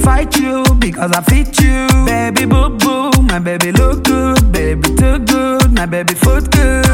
fight you because I fit you. Baby boo boo, my baby look good, baby too good, my baby foot good.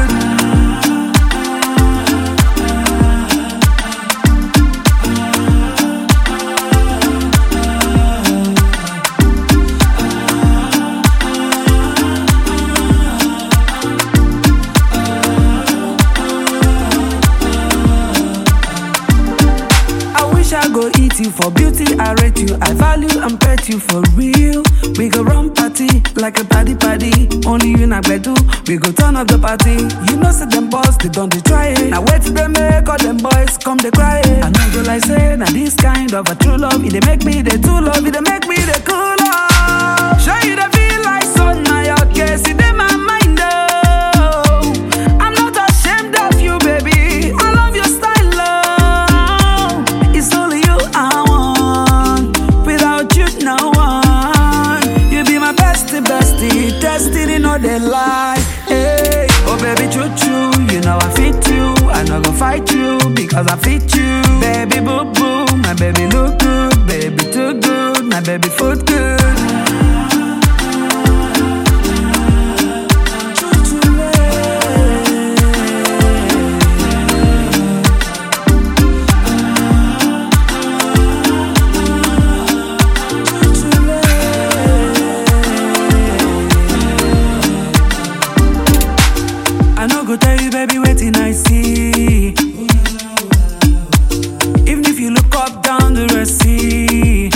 I wish I go eat you for beauty. I rate you, I value and pet you for real. We go run party like a party party. Only you na do. We go turn up the party. You know, say them boys they don't they try it. Now wait till they make all them boys come they cry it. I know go like say now this kind of a true love. It they make me the true love. It they make me the cool love. Show you the feel like sun now your case. It in my mind oh. I'm not ashamed of you, baby. I love your style, love. It's only you I want. Without you, no one. You be my bestie, bestie. Destiny, no they lie. Hey, oh baby, choo choo. You know I fit you. I not gonna fight you because I fit you. Baby, boo boo. My baby look good. Baby, too good. My baby foot good. Choo choo, yeah. I no go tell you, baby, waiting I see. Even if you look up down the Red Sea,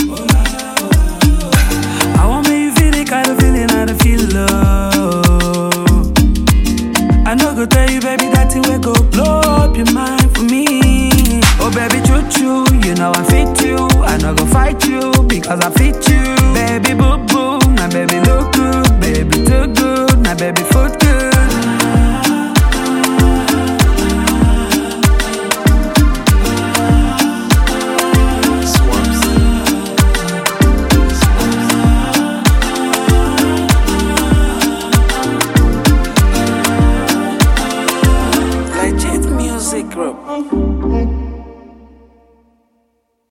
I want me you feel the kind of feeling I don't feel love. I no go tell you, baby, that thing will go blow up your mind for me. Oh, baby, choo choo, you know I fit you. I no go fight you because I fit you. Baby, boo boo, my baby look good, baby too good, my baby foot